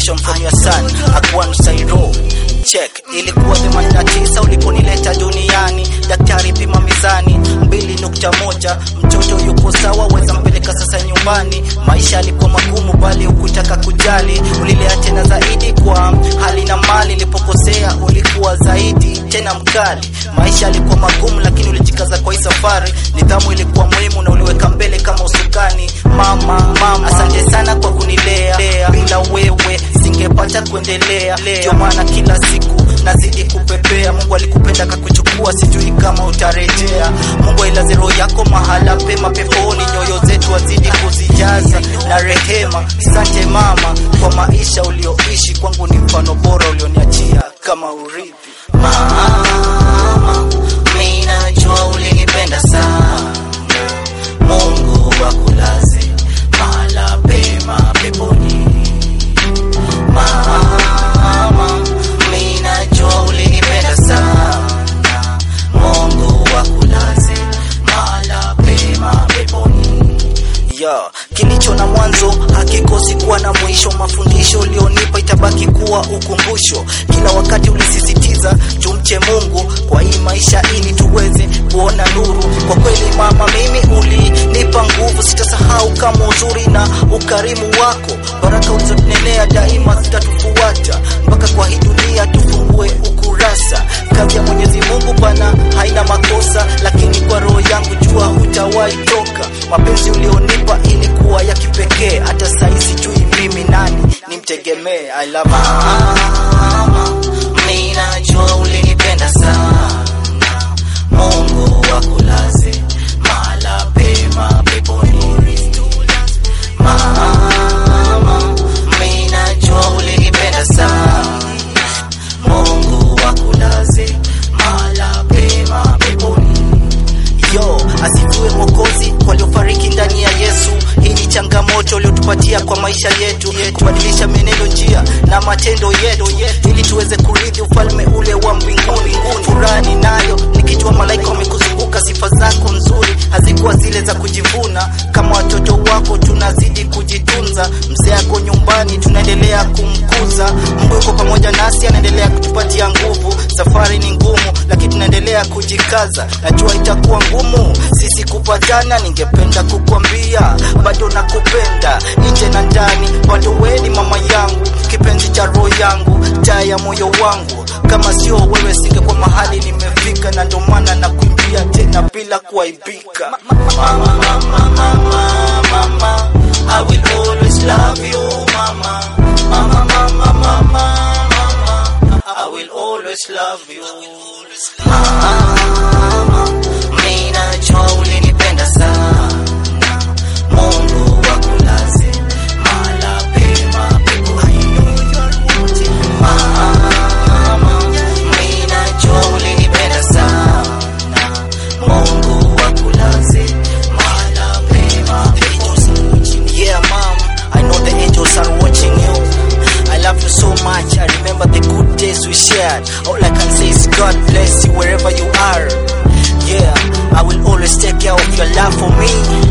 protection from your son Akwan Sairo check ilikuwa 89 uliponileta duniani daktari pima mizani 2.1 mtoto yuko sawa weza mpeleka sasa nyumbani maisha yalikuwa magumu bali ukutaka kujali ulilea tena zaidi kwa hali na mali ilipokosea ulikuwa zaidi tena mkali maisha yalikuwa magumu lakini ulijikaza kwa hii safari nidhamu ilikuwa muhimu na uliweka mbele kama usukani mama mama asante sana kwa kunilea bila wewe singepata kuendelea ndio maana kila siku nazidi kupepea mungu alikupenda kakuchukua sijui kama utarejea mungu ailaze roho yako mahala pema peponi nyoyo zetu wazidi kuzijaza na rehema asante mama kwa maisha ulioishi kwangu ni mfano bora ulioniachia kama urithi mama mi najua ulinipenda sana mungu akulaze mahala pema peponi mama mi najua ulinipenda sana mungu akulaze mahala pema peponi ya kilicho na mwanzo hakikosi kuwa na mwisho mafundisho ulionipa itabaki kuwa ukumbusho kila wakati ulisisitiza tumche mungu kwa hii maisha ili tuweze kuona nuru kwa kweli mama mimi ulinipa nguvu sitasahau kama uzuri na ukarimu wako baraka ulizotunenea daima zitatufuata mpaka kwa hii dunia tufungue ukurasa kazi ya mwenyezi mungu bana haina makosa lakini kwa roho yangu jua hutawahi toka mapenzi ulionipa ilikuwa ya kipekee hata sahii sijui mimi nani nimtegemee I love mama mi najua ulinipenda sana mungu akulaze mahala pema peponi mama mi najua ulinipenda sana mungu akulaze mahala pema peponi yo asifiwe mwokozi waliofariki ndani ya yesu hii ni changamoto uliotupatia kwa maisha yetu kubadilisha menendo njia na matendo yetu ili tuweze kurithi ufalme ule wa mbinguni furani nayo nikijua malaika wamekuzunguka sifa zako nzuri hazikuwa zile za kujivuna kama watoto wako tunazidi kujitunza mzee ako nyumbani tunaendelea kumkuza mungu yuko pamoja nasi anaendelea kutupatia nguvu safari ni ngumu lakini tunaendelea kujikaza najua itakuwa ngumu sisi kupatana ningependa kukwambia bado nakupenda nje na ndani bado weni mama yangu kipenzi cha roho yangu taa ya moyo wangu kama sio wewe singekuwa mahali nimefika na ndo maana nakuimbia tena bila kuaibika mama, mama, mama, mama. I will always love you mama mama mama mama mama I will always love you mama mimi najua ulinipenda sana Mungu akulaze mahala pema peponi mama mimi najua ulinipenda sana Mungu akulaze mahala pema peponi yeah mom I know the angels are watching you I love you so much I remember the good days we shared all I can say is God bless you wherever you are yeah I will always take care of your love for me